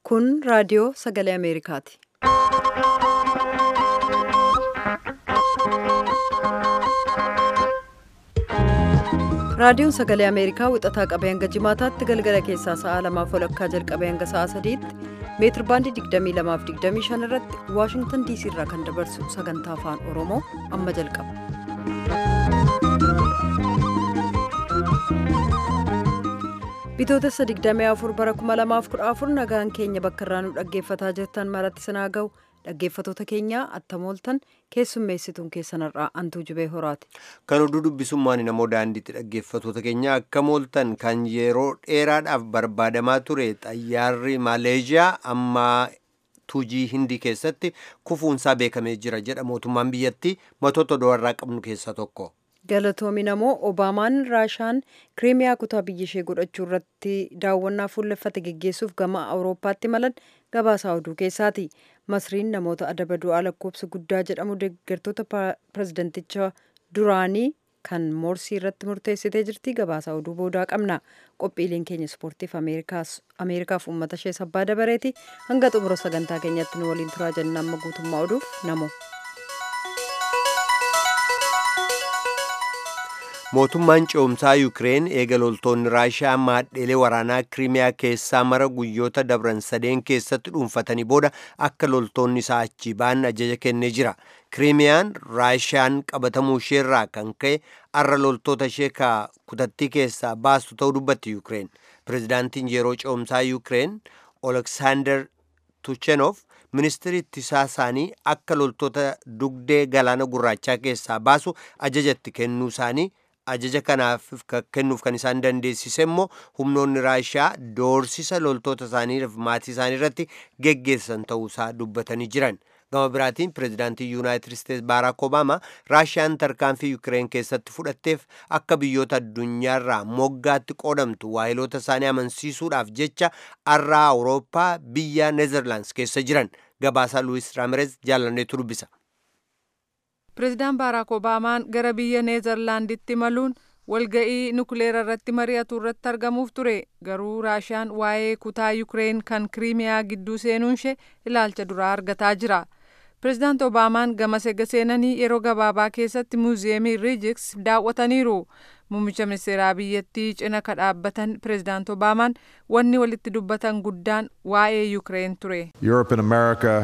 Kun raadiyoo sagalee Ameerikaati. Raadiyoon sagalee Ameerikaa wixataa qabee hanga jimaataatti galgala keessaa sa'a lamaaf walakkaa jalqabee hanga sa'a sadiitti meetir baandii 22 fi 25 irratti Waashingtan diisii irraa kan dabarsu sagantaa afaan Oromoo amma jalqaba. Bitootessa 24 bara 2014 nagaan keenya bakka irraa nu dhaggeeffataa jirtan maratti sinaa ga'u dhaggeeffatoota keenyaa attamooltan keessummeessituun keessanirraa antuu jibee horaati. Kan oduu dubbisummaan namoo daandiitti dhaggeeffatoota keenya akka mooltan kan yeroo dheeraadhaaf barbaadamaa ture xayyaarri Maaleeshiyaa amma tuujii hindii keessatti kufuunsaa beekamee jira jedha mootummaan biyyattii matoota do'arraa qabnu keessaa tokko. Galatoomi namoo Obaamaan Raashaan Kiriimiyaa kutaa biyya ishee godhachuu irratti daawwannaa fuulleffate geggeessuuf gama Awurooppaatti malan gabaasaa oduu keessaati. Masriin namoota adaba du'aa lakkoofsa guddaa jedhamu deeggartoota pirezidanticha duraanii kan Moorsii irratti murteessitee jirti. Gabaasaa oduu boodaa qabna. Qophiileen keenya ispoortiif Ameerikaaf uummata ishee sabbaa dabareeti. Hanga xumura sagantaa keenyatti nu waliin turaa jenna amma guutummaa oduuf namo. mootummaan ce'umsaa yuukireen eega loltoonni raashiyaa maadheelee waraanaa kiriimiyaa keessaa mara guyyoota dabran sadeen keessatti dhuunfatanii booda akka loltoonni isaa achii ba'an ajaja kennee jira kiriimiyaan raashiyaan qabatamuu isheerraa kan ka'e arra loltoota ishee ka kutattii keessaa baastu ta'uu dubbatti yuukireen pirezidaantiin yeroo ce'umsaa yuukireen oleksaandar tuchenof ministirii ittisaa isaanii akka loltoota dugdee galaana gurraachaa keessaa baasu ajajatti kennuu isaanii ajaja kanaaf kennuuf kan isaan dandeessise immoo humnoonni raashiyaa doorsisa loltoota isaaniif maatii isaanii irratti geggeessan ta'uusaa dubbatanii jiran gama biraatiin pirezidaantii yuunaayitid isteetsi baaraak obaamaa raashiyaan tarkaanfii yuukireen keessatti fudhatteef akka biyyoota addunyaarraa moggaatti qoodamtu waahiloota isaanii amansiisuudhaaf jecha arraa awurooppaa biyya neezerlaands keessa jiran gabaasaa luwis raamirez jaalanneetu dubbisa. Pireezidaan Baaraak Obaamaan gara biyya Neezerlaanditti imaluun walga'ii nukuleera irratti mari'atu irratti argamuuf ture garuu raashiyaan waa'ee kutaa yuukireen kan kiriimiyaa gidduu seenuun ishee ilaalcha duraa argataa jira. Pireezidaant Obaamaan gama sega seenanii yeroo gabaabaa keessatti muuziyeemii Riijiks daawwataniiru. Muummicha ministeeraa biyyattii cina ka dhaabbatan Pireezidaant Obaamaan wanni walitti dubbatan guddaan waa'ee yuukireen ture. Europe and America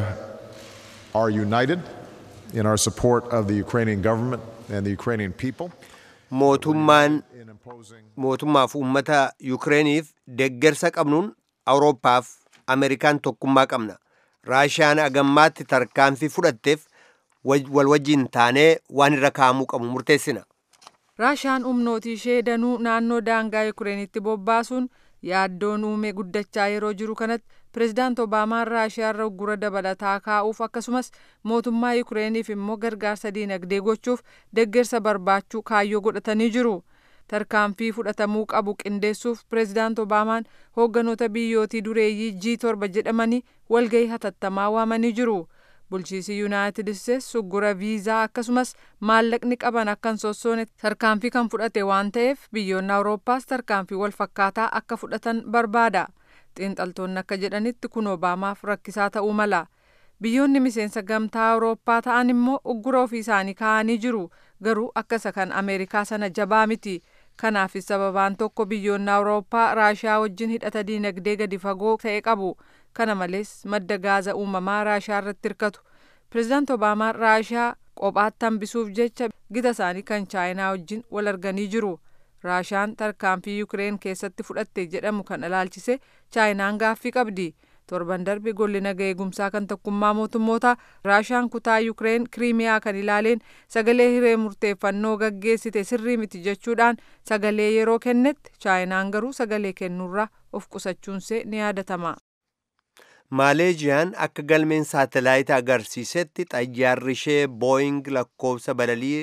are united. in our support of the Ukrainian government and the Ukrainian people. Mootummaan mootummaaf uummata Yukireeniif deeggarsa qabnuun Awurooppaaf Ameerikaan tokkummaa qabna. Raashiyaan agammaatti tarkaanfii fudhatteef wal wajjin taanee waan irra kaa'amuu qabu murteessina. Raashiyaan humnooti ishee danuu naannoo daangaa Yukireenitti bobbaasuun yaaddoon uume guddachaa yeroo jiru kanatti pireezidaant Obaamaan Raashiyaarra uggura dabalataa kaa'uuf akkasumas mootummaa Yukireeniif immoo gargaarsa diinagdee gochuuf deeggarsa barbaachuu kaayyoo godhatanii jiru. Tarkaanfii fudhatamuu qabu qindeessuuf pireezidaant Obaamaan hoogganoota biyyootii dureeyyii G7 jedhamanii walgahii hatattamaa waamanii jiru. bulchiisi yuunaayitid isteetsi uggura viizaa akkasumas maallaqni qaban akka hin sossoone tarkaanfii kan fudhate waan ta'eef biyyoonni awurooppaas tarkaanfii wal fakkaataa akka fudhatan barbaada xiinxaltoonni akka jedhanitti kun obaamaaf rakkisaa ta'uu mala biyyoonni miseensa gamtaa awurooppaa ta'an immoo uggura ofii isaanii kaa'anii jiru garuu akka isa kan ameerikaa sana jabaa miti kanaafis sababaan tokko biyyoonni awurooppaa raashiyaa wajjin hidhata diinagdee gadi fagoo ta'e qabu kana malees madda gaaza uumamaa raashiyaa irratti hirkatu pireezidaant obaamaan raashiyaa kophaatti hambisuuf jecha gita isaanii kan chaayinaa wajjin wal arganii jiru raashiyaan tarkaanfii yuukireen keessatti fudhatte jedhamu kan ilaalchise chaayinaan gaaffii qabdi torban darbe golli naga eegumsaa kan tokkummaa mootummoota raashiyaan kutaa yuukireen kiriimiyaa kan ilaaleen sagalee hiree murteeffannoo gaggeessite sirrii miti jechuudhaan sagalee yeroo kennetti chaayinaan garuu sagalee kennuurraa of qusachuunsee ni yaadatama. maaleejiyaan akka galmeen saatalaayit agarsiisetti xayyaarri ishee booying lakkoofsa balalii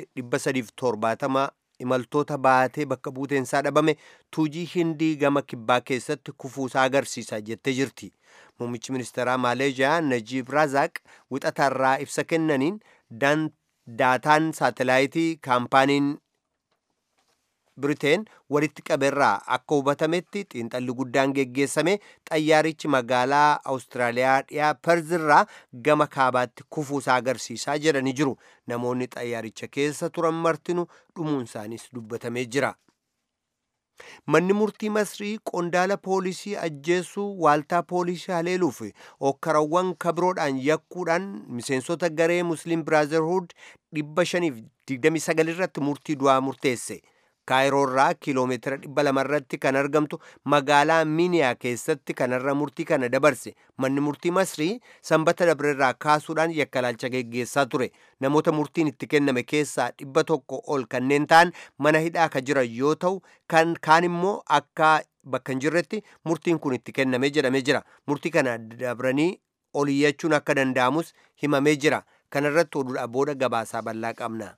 370 imaltoota baatee bakka buuteensaa dhabame tuujii hindii gama kibbaa keessatti kufuusaa agarsiisa jettee jirti muummichi ministeeraa maaleejiyaa najiib razaaq wixataarraa ibsa kennaniin daataan saatalaayitii kaampaaniin biriteen walitti qabeerraa akka hubatametti xiinxalli guddaan geggeessame xayyaarichi magaalaa awustiraaliyaa dhiyaa perzirraa gama kaabaatti kufuusaa agarsiisaa jedhanii jiru namoonni xayyaaricha keessa turan martinu dhumuun isaanis dubbatamee jira manni murtii masrii qondaala poolisii ajjeesuu waaltaa poolisii haleeluuf okkarawwan kabiroodhaan yakkuudhaan miseensota garee musliim biraazerhuud 529 irratti murtii du'aa murteesse kaayiroorraa kiiloomeetira 200 irratti kan argamtu magaalaa miiniyaa keessatti kanarra murtii kana dabarse manni murtii masrii sanbata dabreerraa kaasuudhaan yakkalaalcha geggeessaa ture namoota murtiin itti kenname keessaa dhibba tokko ol kanneen ta'an mana hidhaa ka jiran yoo ta'u kan kaan immoo akka bakka hin jirretti murtiin kun itti kenname jedhamee jira murtii kana dabranii oliyyachuun akka danda'amus himamee jira kanarratti oduudha booda gabaasaa bal'aa qabna.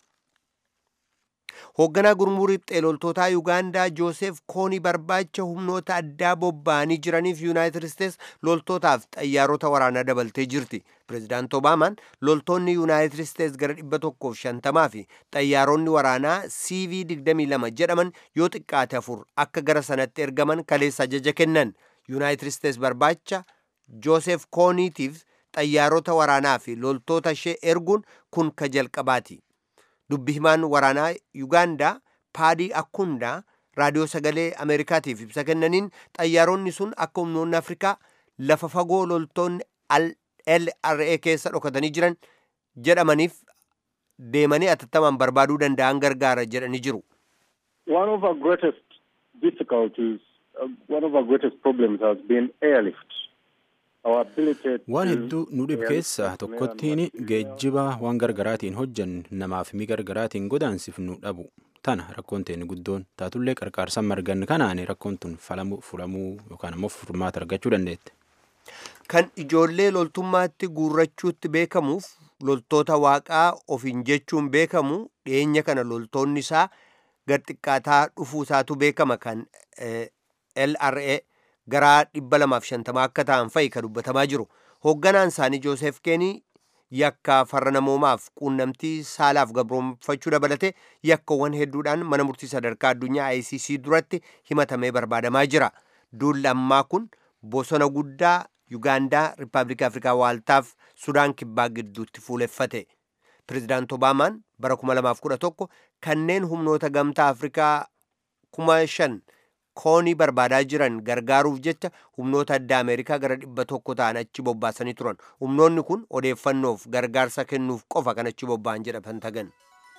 hoogganaa gurmuu riphxee loltootaa yuugaandaa joosef koonii barbaacha humnoota addaa bobba'anii jiraniif yuunaayitid isteets loltootaaf xayyaarota waraanaa dabaltee jirti pireezidaant obaamaan loltoonni yuunaayitid isteets gara dhibba tokkoof shantamaa fi xayyaaronni waraanaa cv 22 jedhaman yoo xiqqaate afur akka gara sanatti ergaman kaleessa ajaja kennan yuunaayitid isteets barbaacha joosef kooniitiif xayyaarota waraanaa fi loltoota ishee erguun kun ka jalqabaati dubbi himaan waraanaa yuugaandaa paadii akkundaa raadiyoo sagalee ameerikaatiif ibsa kennaniin xayyaaronni sun akka humnoonni afrikaa lafa fagoo loltoonni lra keessa dhokatanii jiran jedhamaniif deemanii atattamaan barbaaduu danda'an gargaara jedhanii jiru. One of our greatest difficulties, uh, one of our greatest problems has been airlift. waan hedduu nu dhibu keessaa tokkottiin geejjiba waan gargaraatiin hojjannu namaaf mi gargaraatiin godaansifnu dhabu tana rakkoon teeni guddoon taatullee qarqaarsan margan kanaan rakkoon tun falamuu furamuu yookaan ammoo furmaata argachuu dandeette. kan ijoollee loltummaatti guurrachuutti beekamuuf loltoota waaqaa ofiin jechuun beekamu dhiyeenya kana loltoonni isaa gad xiqqaataa dhufuusaatu beekama kan lra gara 250 akka ta'an fa'i ka dubbatamaa jiru hoogganaan isaanii joosef keenii yakka farra namoomaaf quunnamtii saalaaf gabroonfachuu dabalate yakkawwan hedduudhaan mana murtii sadarkaa addunyaa icc duratti himatamee barbaadamaa jira duulli ammaa kun bosona guddaa yugaandaa riippaabilika afrikaa waaltaaf sudaan kibbaa gidduutti fuuleffate pireezidaant obaamaan bara 2011 kanneen humnoota gamtaa afrikaa 5,000 koonii barbaadaa jiran gargaaruuf jecha humnoota adda ameerikaa gara dhibba tokko ta'an achi bobbaasanii turan humnoonni kun odeeffannoof gargaarsa kennuuf qofa kan achi bobba'an jedha pentagan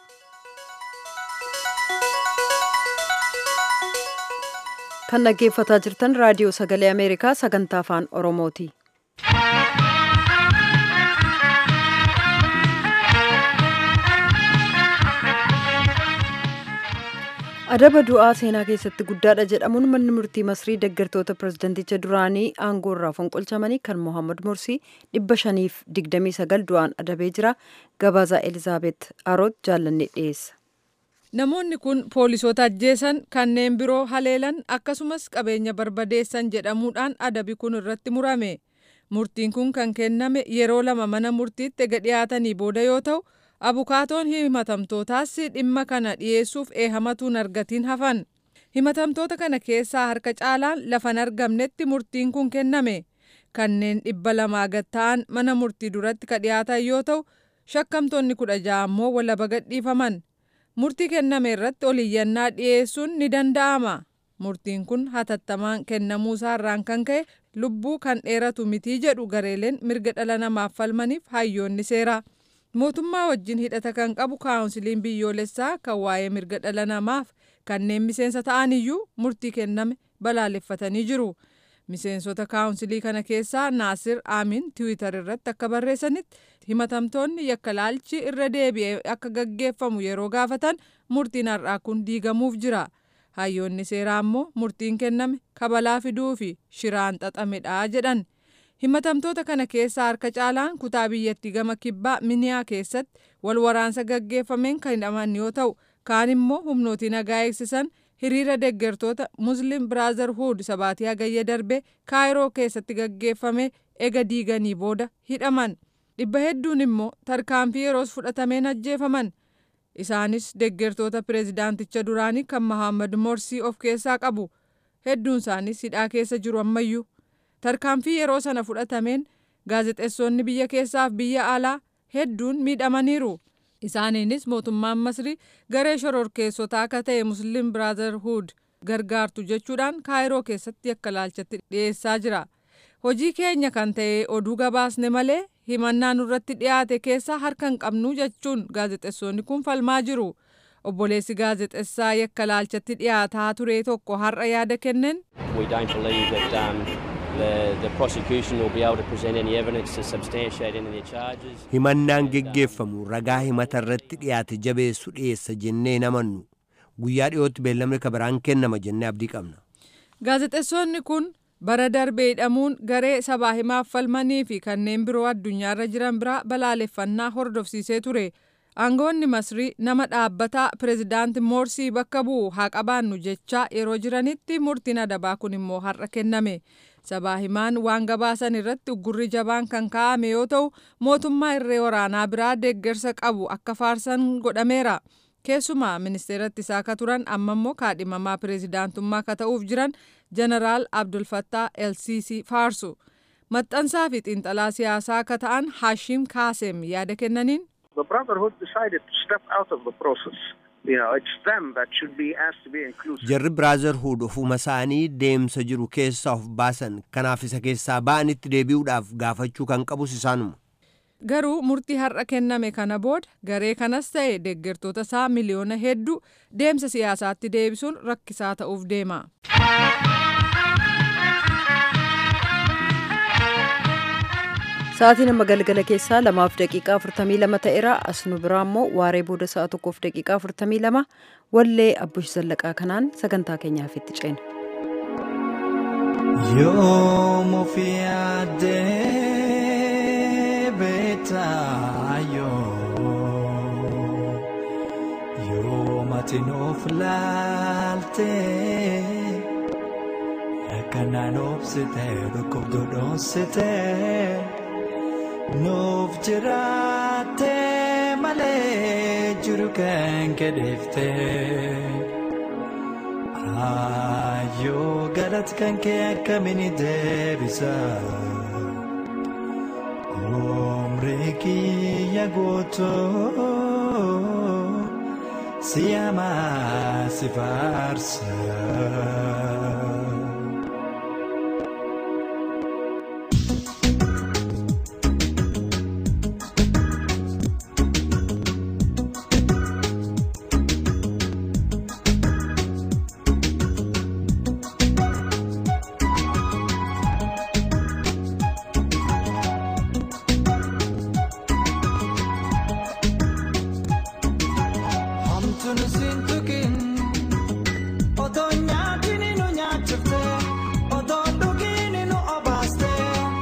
kan dhaggeeffataa jirtan raadiyoo sagalee ameerikaa sagantaa afaan oromooti. adaba du'aa seenaa keessatti guddaadha jedhamuun manni murtii masrii deeggartoota pireezidenticha duraanii aangoo irraa fonqolchamanii kan mohammad mursii dhibba shaniif digdamii sagal du'aan adabee jira gabaasaa elizaabeet aroot jaallanne dhiyeessa. namoonni kun poolisoota ajjeesan kanneen biroo haleelan akkasumas qabeenya barbadeessan jedhamuudhaan adabi kun irratti murame murtiin kun kan kenname yeroo lama mana murtiitti ega dhiyaatanii booda yoo ta'u abukaatoon himatamtootaas dhimma kana dhiyeessuuf eehamatuun argatiin hafan himatamtoota kana keessaa harka caalaan lafan argamnetti murtiin kun kenname kanneen dhibba lamaa gad ta'an mana murtii duratti ka dhiyaatan yoo ta'u shakkamtoonni kudha ja'a ammoo walaba gadhiifaman murtii kenname irratti oliyyannaa dhiyeessuun ni danda'ama murtiin kun hatattamaan kennamuusaa irraan kan ka'e lubbuu kan dheeratu mitii jedhu gareeleen mirga dhala namaaf falmaniif hayyoonni seeraa. mootummaa wajjin hidhata kan qabu kaawunsiliin biyyoolessaa kan waa'ee mirga dhala namaaf kanneen miseensa ta'an iyyuu murtii kenname balaaleffatanii jiru miseensota kaawunsilii kana keessaa naasir aamin tiwiitar irratti akka barreessanitti himatamtoonni yakka laalchi irra deebi'ee akka gaggeeffamu yeroo gaafatan murtiin har'aa kun diigamuuf jira hayyoonni seeraa ammoo murtiin kenname kabalaa fiduu fi shiraan xaxamedha jedhan. himatamtoota kana keessaa harka caalaan kutaa biyyattii gama kibbaa miniyaa keessatti wal waraansa gaggeeffameen kan hidhaman yoo ta'u kaan immoo humnootii nagaa eegsisan hiriira deeggartoota muslim biraazarhuud sabaatii hagayya darbe kaayiroo keessatti gaggeeffame ega diiganii booda hidhaman dhibba hedduun immoo tarkaanfii yeroos fudhatameen ajjeefaman isaanis deeggartoota pireezidaanticha duraanii kan mahammad morsii of keessaa qabu hedduun isaaniis hidhaa keessa jiru ammayyuu tarkaanfii yeroo sana fudhatameen gaazexeessonni biyya keessaaf biyya alaa hedduun miidhamaniiru isaaniinis mootummaan masrii garee shororkeessotaa akka ta'e musliim biraazarhuud gargaartu jechuudhaan kaayiroo keessatti yakka laalchatti dhiyeessaa jira hojii keenya kan ta'e oduu gabaasne malee himannaa nurratti dhiyaate keessaa harka hin qabnu jechuun gaazexeessonni kun falmaa jiru obboleessi gaazexessaa yakka laalchatti dhiyaataa ture tokko har'a yaada kenneen. We don't believe that um, the, the prosecution will be able to present any evidence to substantiate any of their charges. himannaan geggeeffamu ragaa himata irratti dhiyaate jabeessu dhiyeessa jennee hin amannu guyyaa dhiyootti beellamni kabiraan kennama jennee abdii qabna. gaazexeessonni kun bara darbee hidhamuun garee sabaa himaaf falmanii fi kanneen biroo addunyaarra jiran biraa balaaleffannaa hordofsiisee ture. aangoonni masrii nama dhaabbataa pireezidaanti moorsii bakka bu'u haa qabaannu jechaa yeroo jiranitti murtiin adabaa kun immoo har'a kenname sabaa himaan waan gabaasan irratti uggurri jabaan kan kaa'ame yoo ta'u mootummaa irree waraanaa biraa deeggarsa qabu akka faarsan godhameera keessumaa ministeera ittisaa akka turan amma immoo kaadhimamaa pireezidaantummaa akka ta'uuf jiran jeneraal abdulfattaa elsiisii faarsu maxxansaa fi xiinxalaa siyaasaa akka ta'an haashim kaasem yaada kennaniin. The Brotherhood decided to step out of the process. You know, it's them that should be asked to be inclusive. jarri biraazarhuud ofuma isaanii deemsa jiru keessaa of baasan kanaaf isa keessaa ba'anitti deebi'uudhaaf gaafachuu kan qabus isaanuma. garuu murtii har'a kenname kana booda garee kanas ta'e deeggartoota isaa miliyoona hedduu deemsa siyaasaatti deebisuun rakkisaa ta'uuf deema. Sa'aatii nama galgala keessaa lamaaf daqiiqaa afurtamii lama ta'eera as nu biraa immoo waaree booda sa'a tokkoof daqiiqaa afurtamii lama wallee abbush zallaqaa kanaan sagantaa keenyaaf itti ceena. Yoom ofii addee beektaa yoo yoom ati nuuf laaltee akkanaan obsitee dhukkubduu dhoonsitee nuuf jiraattee malee jiru kan kedheeftee. Ayyoo galati kan kee akkamiin deebisa Umrii kiyya guutuu si amaa si faarsa. Hamtuun siin tukin otoo nyaatiin nu nyaachifte otoo dhugiin nu obaaste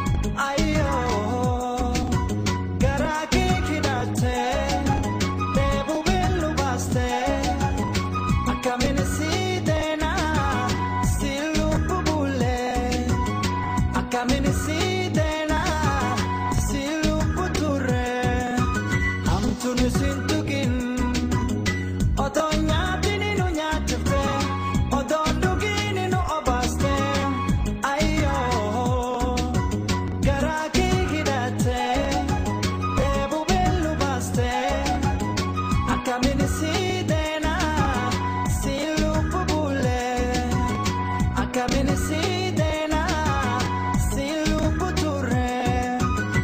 ayyoo garaa kee hidhatte deebuu beellu baaste akkamiin sii deenaa si lubbu bulee akkamiin sii deenaa si lubbu turee hamtuun siin tukin. Otoo nyaatiin nu nyaachifte otoo dhugiin nu obaaste ayyoo garaa kee hidhatte deebuu beellu baaste akkamiin sii deenaa si lubbu bulee akkamiin sii deenaa si lubbu turee.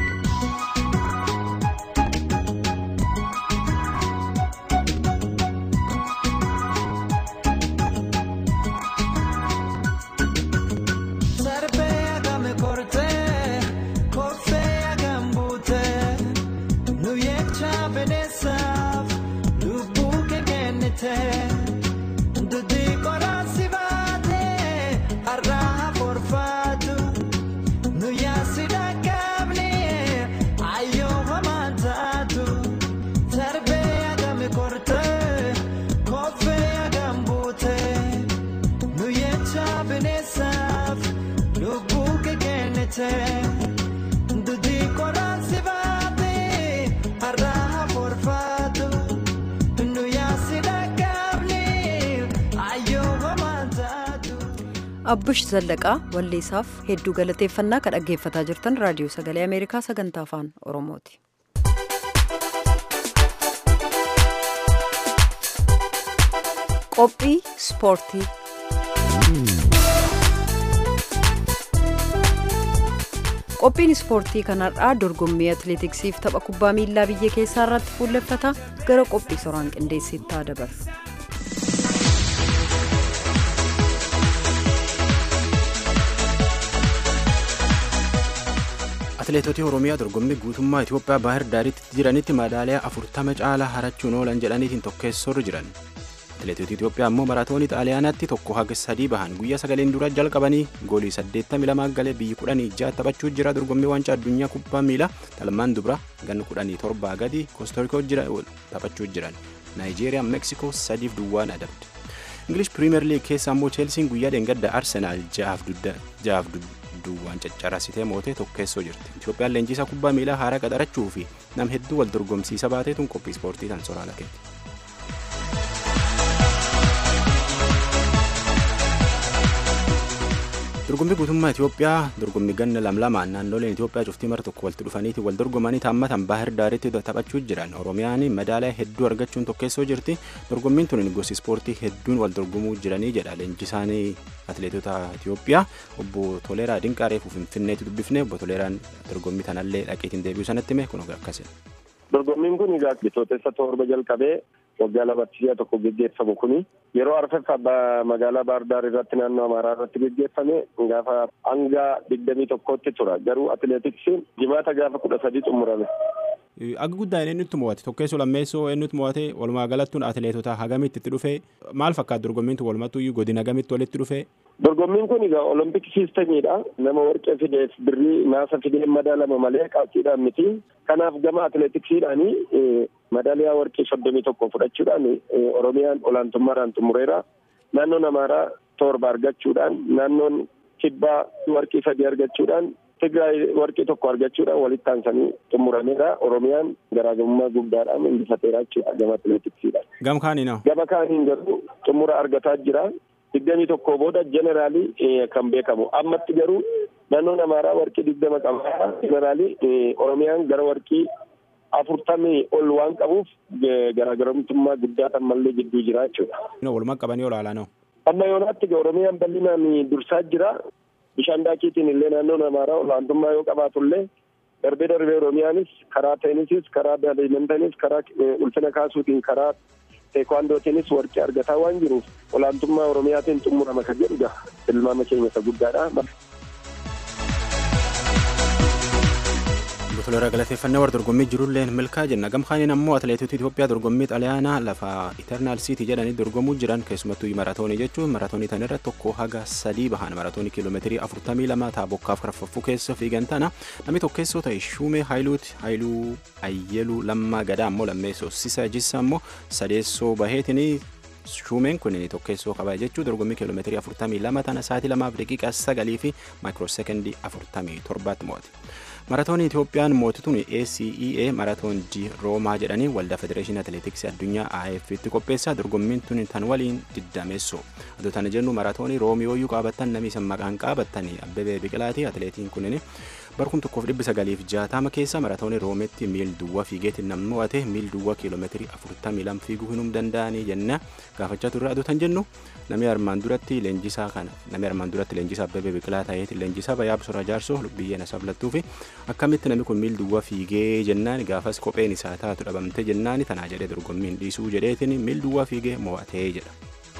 Sarbee agame kortee koffee agam buutee nu yecha beneessaaf lubbuu kee kennitee dudii qoraansi baatee har'aa forfaatu nu yaasi dhaqqabni ayyoo hamaan taatu sarbee agame kortee koffee agam buutee. Nu yecha bineessaaf lubbuu kee kennite dudii qoraan si baate har'aa forfaatu nu abbush zallaqaa walleessaaf hedduu galateeffannaa kan dhaggeeffataa jirtan raadiyoo sagalee ameerikaa sagantaa afaan oromooti. qophii ispoortii qophiin ispoortii kanarraa dorgommii atileetiksiif tapha kubbaa miilaa biyya keessaa irratti fuulleffata gara qophii soraan qindeessitti dabarra. atileetota oromiyaa dorgommii guutummaa itiyoophiyaa baahir daaritti jiranitti madaaliyaa afurtama caalaa harachuun oolan jedhaniitiin tokkeessorra jiran atileetota itiyoophiyaa ammoo maraatoonii xaaliyaanaatti tokko haga sadii bahan guyyaa sagaleen dura jalqabanii goolii 82 galee biyyi 16 taphachuu jira dorgommii waancaa addunyaa kubbaa miilaa talmaan dubra ganna 17 gadi koostorikoo jira taphachuu jiran naayijeeriyaa meeksikoo sadiif duwwaan adabde ingilish piriimeer liig keessa ammoo cheelsiin guyyaa dheengadda arsenaal ja'aaf duwwaan caccarasitee mootee tokkeessoo jirti itoophiyaan leenjisaa kubbaa miilaa haaraa qaxarachuu fi nam hedduu wal dorgomsiisa baateetuun qophii ispoortii tan soraala keeti. dorgommii guutummaa Itoophiyaa dorgommii ganna lamlamaan naannoleen Itoophiyaa cuftii mara tokko walitti dhufaniiti wal dorgomanii taammatan baahir daaritti taphachuu jiran Oromiyaan madaaliyaa hedduu argachuun tokkeessoo jirti dorgommiin tun gosi ispoortii hedduun wal dorgomuu jiranii jedha leenjisaan atileetota Itoophiyaa obbo Toleeraa Dinqaa reefu Finfinneetti dubbifne obbo Toleeraan dorgommii tanallee dhaqeetiin deebi'uu sanatti hime kun akkasii. Dorgommiin kun egaa bitootessa torba jalqabee waggaa lamatti si'a tokko geggeeffamu kuni yeroo arfaffaa magaalaa baardaar irratti naannoo amaaraa irratti geggeeffame gaafa hanga digdamii tokkotti tura garuu atileetiksiin jimaata gaafa kudha sadii xumurame. Akka guddaan eenyutti mo'ate tokkeessoo lammeessoo eenyutti mo'ate walumaa galattuun atileetota hagamitti itti dhufe maal fakkaata dorgommiin tun walumattuu godina hagamitti walitti dhufe. Dorgommiin kun egaa olompik siistamiidha nama warqee fideef birrii naasa fidee madaalama malee qabxiidhaan miti kanaaf gama atileetiksiidhaanii madaaliyaa warqee soddomii tokko fudhachuudhaan oromiyaan olaantummaadhaan xumureera naannoon amaaraa torba argachuudhaan naannoon kibbaa warqii sadii argachuudhaan Tigraay warqii tokko argachuudhaan walitti aansanii xumurameera. Oromiyaan garaagarummaa guddaadhaan injifateera jechuudha gama atileetiksiidhaan. Gama kaaniin Gama kaaniin garuu xumura argataa jira. Digdamii tokko booda jeneraalii kan beekamu. Ammatti garuu naannoon Amaaraa warqii digdama qaba. Jeneraalii Oromiyaan gara warqii afurtamii ol waan qabuuf garaagarummaa guddaa kan mallee jidduu jira jechuudha. Walumaa qabanii olaalaa noo. Amma yoonaatti Oromiyaan bal'inaan dursaa jira. bishaan daakiitiin illee naannoon amaaraa olaantummaa yoo qabaatullee darbee darbee oromiyaanis karaa teenisiis karaa baadmintaniis karaa ulfina kaasuutiin karaa teekwaandootiinis warqee argataa waan jiruuf olaantummaa oromiyaatiin xumurama kan jedhudha tilmaama keenya isa guddaadha. Toleeraa galateeffannee warra dorgommii jirulleen milkaa jenna gamkaaniin ammoo atileetota Itoophiyaa dorgommii xaliyaanaa lafa Iternaal Siitii jedhanii dorgomuu jiran keessumattuu maraatoonii jechuun maraatoonii tanirra tokko haga sadii bahan maraatoonii kiiloomeetirii afurtamii lama taabokkaaf karfaffuu keessa fiigan tana namni tokkeessoo ta'e Shumee Haayiluuti Haayiluu Ayyeluu Lammaa Gadaa ammoo lammeessoo Sisa Jissa ammoo sadeessoo baheetinii Shumeen kun tokkeessoo qaba jechuun dorgommii kiiloomeetirii afurtamii lama tana sa'aatii lamaaf daqiiqaa sagalii fi maayikiroosekendii afurtamii torbaatti mo'ate. Maratoonii Itoophiyaan mootituun ACEA Maratoon di Roomaa jedhanii waldaa Federeeshinii Atileetiksii Addunyaa AFF qopheessaa dorgommiin tun tan waliin diddameessoo. Adoo tana jennu maratoonii Roomiyooyyuu qaabattan namni san maqaan qaabattanii Abbebee Biqilaati atileetiin kunin barkum tokkoof dhibbi sagaliif jaatama keessa maratoonii Roometti miil duwwaa fiigeetiin namni mo'ate miil duwwaa kiiloomeetirii afurtamii lama fiiguu hinum danda'anii jenna gaafachaa turre adoo tan jennu namni armaan duratti leenjisaa kana namni armaan duratti leenjisaa Abbebee Biqilaa ta'eeti leenjisaa Bayyaa Bisoraa Jaarsoo biyyeen asablattuu fi akkamitti namni kun miil duwwaa fiigee jennaan gaafas kopheen isaa taatu dhabamte jennaan tanaa jedhee dorgommiin dhiisuu jedheetiin miil duwwaa fiigee mo'atee jedha.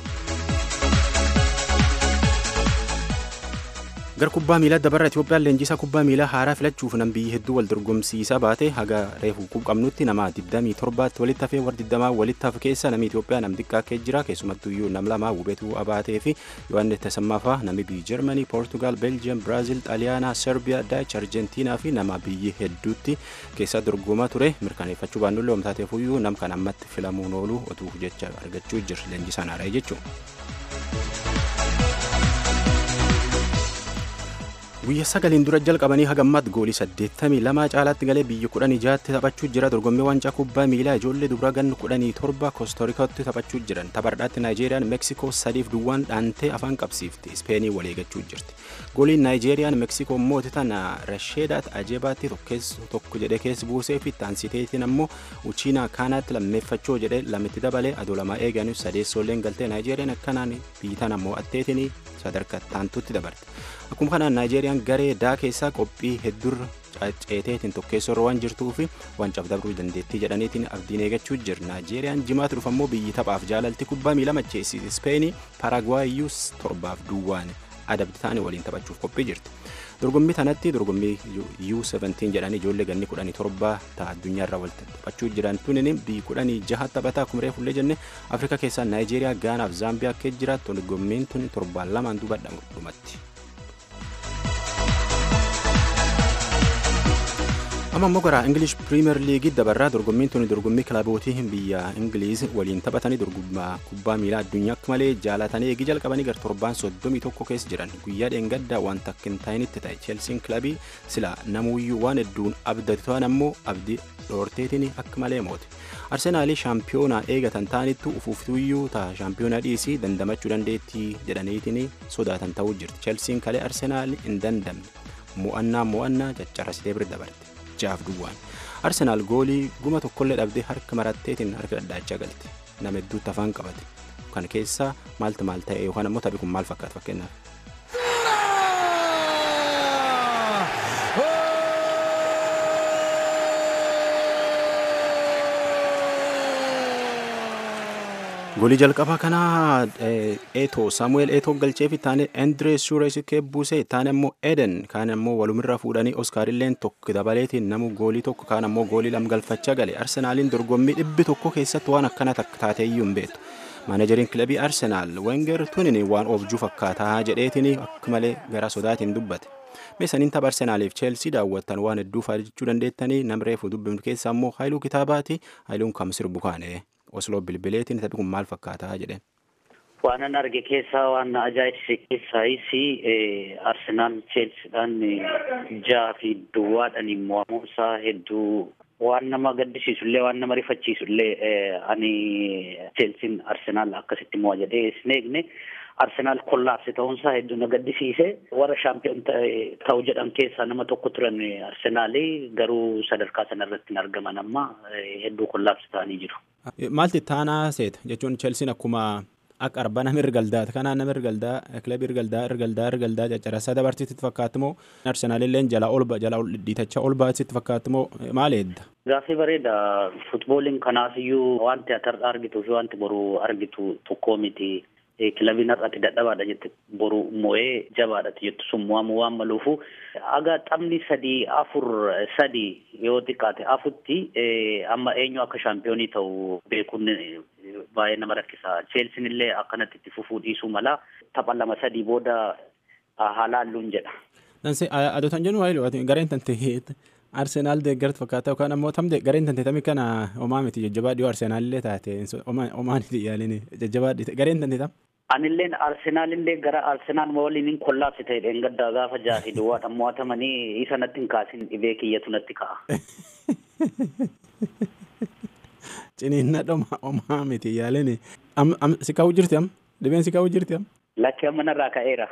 Gar kubbaa miilaa dabarra Itoophiyaan leenjisaa kubbaa miilaa haaraa filachuuf nam biyyi hedduu wal dorgomsiisaa baate haga reefu qabnutti nama 27tti walitti hafee warra 20 walitti hafe keessa namni Itoophiyaa nam xiqqaa kee jira keessumattuu iyyuu nam lama Wubetuu Abaatee fi Yohaannis Tasammaafaa namni biyyi Jarmanii, Poortugaal, Beeljiyeem, Biraazil, Xaaliyaanaa, Serbiyaa, Daach, Arjentiinaa fi nama biyyi hedduutti keessa dorgomaa ture mirkaneeffachuu baannullee omtaateef iyyuu nam kan ammatti filamuun oolu otuu jecha argachuu jira leenjisaan haaraa jechuudha. guyya sagaliin dura jalqabanii hagammaatti goolii 82 caalaatti galee biyya 16 taphachuu jira dorgommii waancaa kubbaa miilaa ijoollee dubaraa ganna 17 koostorikaatti taphachuu jiran taphardhaatti naayijeeriyaan meeksikoo sadiif duwwaan dhaantee afaan qabsiifti ispeenii waliigachuu jirti gooliin naayijeeriyaan meeksikoo mooti tana rasheedaat ajebaatti tokko jedhee keessa buusee fi taansiteetiin ammoo uchiinaa kaanaatti lammeeffachoo jedhee lamitti dabalee adoo lamaa eeganiif sadeessoolleen galtee naayijeeriyaan akkanaan biyyi tana ammoo atteetiin sadarkaa taantutti dabarte akkuma kanaan naayijeeriyaan garee daa keessaa qophii hedduurra ceeteetiin tokkeessorra waan jirtuu fi wancaaf dabruu dandeettii jedhaniitiin abdiin eegachuu jira naayijeeriyaan jimaatu dhufu ammoo biyyi taphaaf jaalalti kubbaa miilaa macheessi ispeenii paaragwaayiyyuu torbaaf duwwaan adabdi ta'anii waliin taphachuuf qophii jirti. dorgommii tanatti dorgommii U17 jedhanii ijoollee ganni 17 ta'a addunyaarra wal taphachuu jiran tunin biyyi 16 taphataa akkuma reefullee jenne afrikaa keessaa naayijeeriyaa gaanaaf zaambiyaa akka jiraattu dorgommiin tun torbaan lamaan duuba dhumatti. amma immoo gara ingilish piriimeer liigii dabarraa dorgommiin tuni dorgommii kilabootii biyya ingiliiz waliin taphatanii dorgommaa kubbaa miilaa addunyaa akka malee jaalatanii eegi jalqabanii gara torbaan soddomii tokko keessa jiran guyyaa dheengaddaa waan takka hin taa'initti ta'e cheelsiin kilabii sila namuuyyuu waan hedduun abdatu ta'an ammoo abdii dhoorteetiin akka malee moote arsenaalii shaampiyoonaa eegatan ta'anittu ufuuftuuyyuu ta'a shaampiyoonaa dhiisii dandamachuu dandeettii jedhaniitiin sodaatan ta'uu jirti cheelsiin kalee arsenaal hin dandamne mo'annaa mo'annaa caccarasitee bira dabarte. jaaf duwwaan arsenaal goolii guma tokkollee dhabdee harka maratteetiin harka dhadhaachaa galte nama hedduutti afaan qabate kan keessaa maaltu maal ta'e yookaan ammoo taphi kun maal fakkaata fakkeenyaaf. goolii jalqabaa kanaa eetoo saamu'eel eetoo galchee fi taane endiree suures keebbuusee taane ammoo eden kaan ammoo walumirra fuudhanii oskaarilleen tokko dabaleetiin namu goolii tokko kaan ammoo goolii lam galfachaa gale arsenaaliin dorgommii dhibbi tokko keessatti waan akkana taateeyyuu hin beektu maanajeriin kilabii arsenaal wenger tunin waan oofjuu fakkaataa jedheetiin akka malee gara sodaatiin dubbate. meesaniin tapha arsenaaliif cheelsii daawwattan waan hedduu jechuu dandeettanii namreefu dubbifnu keessa ammoo haayiluu kitaabaati haayiluun kam sirbu kaane. osloo bilbileetiin taphi kun maal fakkaataa jedheen. Waanan arge keessaa waan ajaa'ibsiise keessaayis Arsenaal Cheelsiidhaan jaha fi duwwaadhaan mo'amuunsaa hedduu waan nama gaddisiisullee waan nama rifachiisullee ani Cheelsiin Arsenaal akkasitti mo'a jedhee hin eegne. Arsenaal kollaapse ta'uunsaa hedduu na gaddisiise warra shaampiyoon ta'u jedhan keessaa nama tokko turan Arsenaalii garuu sadarkaa sanarratti hin argaman amma hedduu kollaapse ta'anii jiru. Maalti taanaa seeta jechuun Chelsiin akkuma akka arba nama ergaldaa kanaan nama ergaldaa kilabii ergaldaa ergaldaa ergaldaa caccarasaa dabarsiitti fakkaatu moo Arsenaalilleen jala ol jala ol dhiitachaa ol baasitti fakkaatu moo maal eedda? Gaaffii bareeda futbooliin kanaafiyyuu wanti ati argituu fi wanti boru argitu tokkoo miti. kilabiin har'aatti dadhabaadha jette boru mo'ee jabaadhati jettu sun mo'amu waan maluufu aga taphni sadii afur sadii yoo xiqqaate afutti amma eenyu akka shaampiyoonii ta'u beekuun baay'ee nama rakkisa cheelsiin illee akkanatti itti fufuu dhiisuu mala tapha lama sadii booda haalaalluun jedha. Danse adotan jennu waayee gareen tante Arsenaal deeggartu fakkaata yookaan ammoo tamde gareen tante tamii kana homaa miti jajjabaa dhiyoo Arsenaalillee taate homaaniti yaaliin jajjabaa dhiite gareen tante tam. Anilleen Arsenaalillee gara Arsenaal waliin hin kollaabsi ta'e dheengaddaa gaafa jaafi duwwaadhaan mo'atamanii isa natti hin kaasin dhibee kiyyatu natti ka'a. Ciniinna dhoma homaa miti yaaliin si kaa'u jirti am dhibeen si kaa'u jirti am. Lakkee amma narraa ka'eera.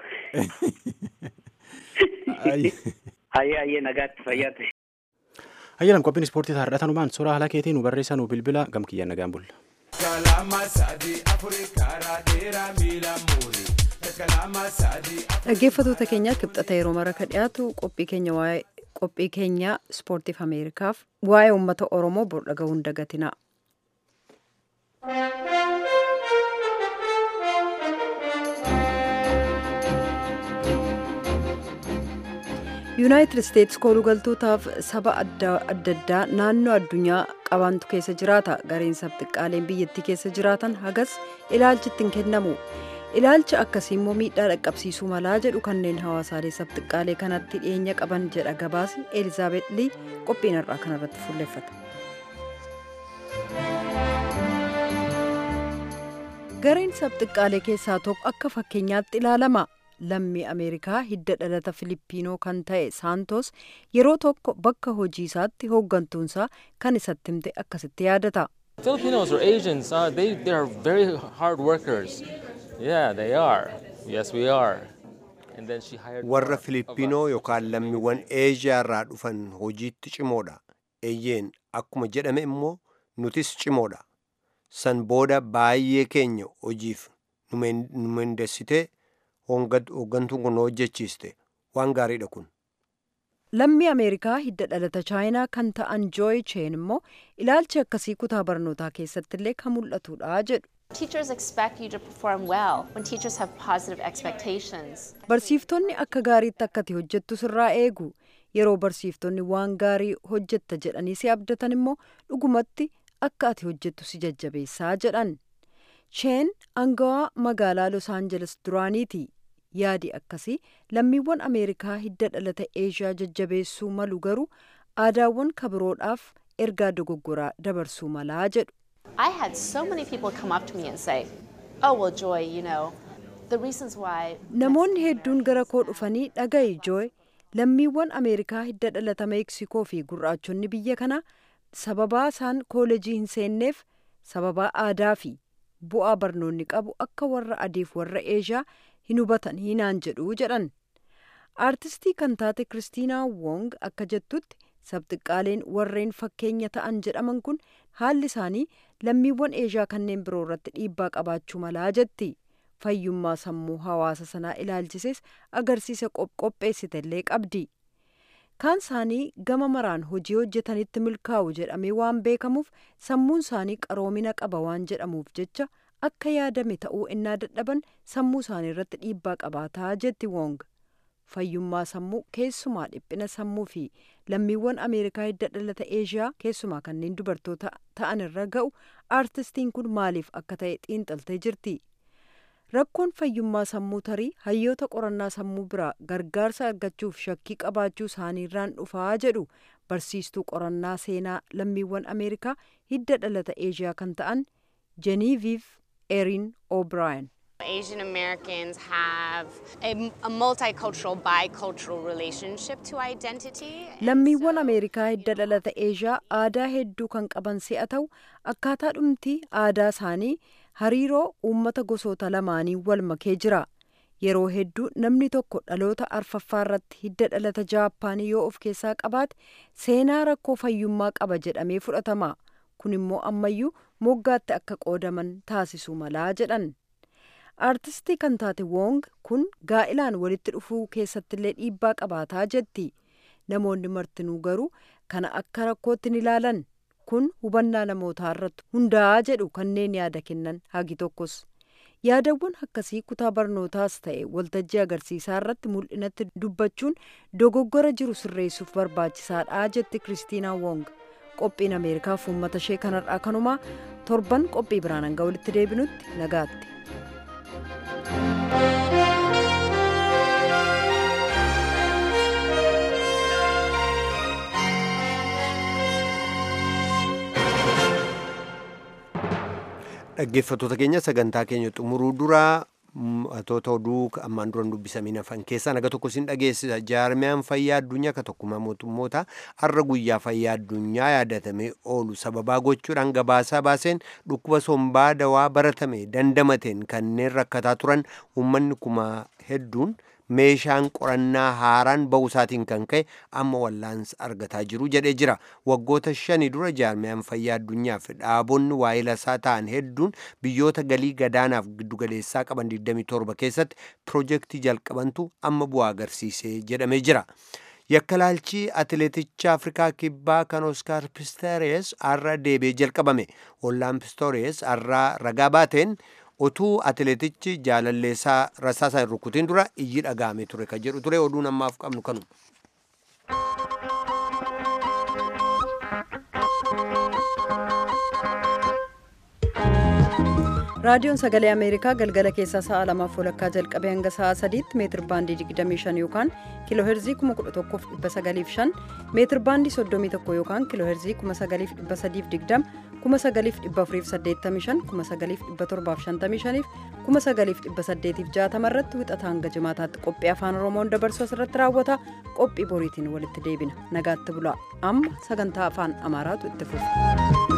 Hayyee hayyee nagaatti fayyaa ta'e. Hayyalan qophiin ispoortii taarratanumaan suuraa haala keetiin nu barreessaa nu bilbila gam kiyyaan nagaan bulla. Dhaggeeffattoota keenya kibxata yeroo mara ka dhiyaatu qophii keenya waa'ee qophii keenya ispoortiif Ameerikaaf waa'ee uummata Oromoo bor dhaga'uun dagatina. yuunaayitid isteetsi koolugaltootaaf saba adda addaa naannoo addunyaa qabantu keessa jiraata gareen sabxiqqaaleen biyyattii keessa jiraatan hagas ilaalchitti hin kennamu ilaalcha akkasii immoo miidhaa dhaqqabsiisuu malaa jedhu kanneen hawaasaalee sabxiqqaalee kanatti dhiyeenya qaban jedha gabaasi elizaabeet lii qophiin har'aa kanarratti fuulleffata. gareen sabxiqqaalee keessaa tokko akka fakkeenyaatti ilaalama lammii ameerikaa hidda dhalata filipiinoo kan ta'e saantos yeroo tokko bakka hojii isaatti hooggantuunsaa kan isatti himte akkasitti yaadata. Filipinos or Asians, uh, they, they are very hard workers. Yeah, they are. Yes, we are. And then she hired warra filippinoo yookaan lammiiwwan eeshiyaa irraa dhufan hojiitti cimoodha eeyyeen akkuma jedhame immoo nutis cimoodha san booda baay'ee keenya hojiif nu mendessitee hooggantuun kun hojjechiiste waan gaariidha kun lammii ameerikaa hidda dhalata chaayinaa kan ta'an jooyi cheen immoo ilaalchi akkasii kutaa barnootaa keessatti illee kan mul'atudha jedhu Teachers expect you to perform well when teachers have positive expectations. Barsiiftonni akka gaariitti akka ati hojjettu sirraa eegu yeroo barsiiftonni waan gaarii hojjetta jedhanii si abdatan immoo dhugumatti akka ati hojjettu si jajjabeessaa jedhan. Cheen angawaa magaalaa Los Angeles duraaniiti. Yaadi akkasii lammiiwwan Ameerikaa hidda dhalata Eeshiyaa jajjabeessuu malu garuu aadaawwan kabiroodhaaf ergaa dogoggoraa dabarsuu malaa jedhu. I had so many people come up to me and say, Oh, well, Joy, you know, the reasons why. Namoonni hedduun gara koo dhufanii dhaga'i Joy, lammiiwwan Ameerikaa hidda dhalata Meeksikoo fi gurraachonni biyya kanaa sababaa isaan koolejii hin seenneef sababaa aadaa fi bu'aa barnoonni qabu akka warra adiif warra eeshiyaa hin hubatan hinaan jedhu jedhan. Aartistii kan taate Kiristiinaa Wong akka jettutti sabxiqqaaleen warreen fakkeenya ta'an jedhaman kun haalli isaanii lammiiwwan eeshiyaa kanneen biroo irratti dhiibbaa qabaachuu malaa jetti. Fayyummaa sammuu hawaasa sanaa ilaalchises agarsiisa qopheessitellee qabdi. Kaan isaanii gama maraan hojii hojjetanitti milkaa'u jedhamee waan beekamuuf sammuun isaanii qaroomina qaba waan jedhamuuf jecha akka yaadame ta'uu innaa dadhaban sammuu isaanii irratti dhiibbaa qabaataa jetti Wong. fayyummaa sammuu keessumaa dhiphina sammuu fi lammiiwwan ameerikaa hidda dhalata eeshiyaa keessumaa kanneen dubartoota ta'an irra ga'u aartistiin kun maaliif akka ta'e xiinxaltee jirti. Rakkoon fayyummaa sammuu tarii hayyoota qorannaa sammuu biraa gargaarsa argachuuf shakkii qabaachuu isaaniirraan dhufaa jedhu barsiistuu qorannaa seenaa lammiiwwan ameerikaa hidda dhalata eeshiyaa kan ta'an jeniiviif erin o'brien. Asian Americans have a, a multicultural, bicultural relationship to identity. Lammiiwwan Ameerikaa hidda dhalata Eeshiyaa aadaa hedduu kan qaban si'a ta'u akkaataa dhumti aadaa isaanii hariiroo uummata gosoota lamaanii wal makee jira. Yeroo hedduu namni tokko dhaloota arfaffaa irratti hidda dhalata Jaappaanii yoo of keessaa qabaate seenaa rakkoo fayyummaa qaba jedhamee fudhatama. Kun immoo ammayyuu moggaatti akka qoodaman taasisuu malaa jedhan. aartistii kan taate wong kun gaa'ilaan walitti dhufuu keessattillee dhiibbaa qabaataa jetti namoonni martinuu garuu kana akka rakkootti ni ilaalan kun hubannaa namootaa irratti hundaa'aa jedhu kanneen yaada kennan hagi tokkos yaadawwan akkasii kutaa barnootaas ta'e waltajjii agarsiisaa irratti mul'inatti dubbachuun dogoggora jiru sirreessuuf barbaachisaadha jetti kiristiinaa wong qophiin ameerikaaf uummata ishee kanarraa kanumaa torban qophii biraan hanga walitti deebinutti nagaatti. dhaggeeffattoota keenya sagantaa keenya xumuruu duraa atoota oduu ammaan duran dubbisamiin hafan keessaa naga tokko sin dhageessisa jaarmiyaan fayyaa addunyaa ka tokkummaa mootummoota har'a guyyaa fayyaa addunyaa yaadatamee oolu sababaa gochuudhaan gabaasaa baaseen dhukkuba sombaa dawaa baratame dandamateen kanneen rakkataa turan uummanni kuma hedduun meeshaan qorannaa haaraan ba'uu isaatiin kan ka'e amma wallaansa argataa jiru jedhee jira waggoota shanii dura jaarmiyaan fayyaa addunyaaf dhaabonni waa'ee lasaa ta'an hedduun biyyoota galii gadaanaaf giddugaleessaa qaban 27 keessatti piroojeektii jalqabantu amma bu'aa agarsiisee jedhamee jira. yakkalaalchii atileeticha afrikaa kibbaa kan oskaar pistoores har'a deebi'ee jalqabame ollaan pistoores har'a ragaa baateen otuu atileetichi jaalalleessaa rasaasaa hin rukutiin dura iyyi dhagaame ture kan jedhu ture oduun ammaaf qabnu kanu. raadiyoon sagalee ameerikaa galgala keessaa sa'a lamaaf walakkaa jalqabee hanga sa'a sadiitti meetir baandii 25 yookaan kiiloo heerzii 11,905 meetir baandii 31 yookaan kiiloo heerzii 9,320 9,485 9,755 9,860 irratti wixata hanga jimaataatti qophii afaan oromoon dabarsu asirratti raawwata qophii boriitiin walitti deebina nagaatti bulaa amma sagantaa afaan amaaraatu itti fufa.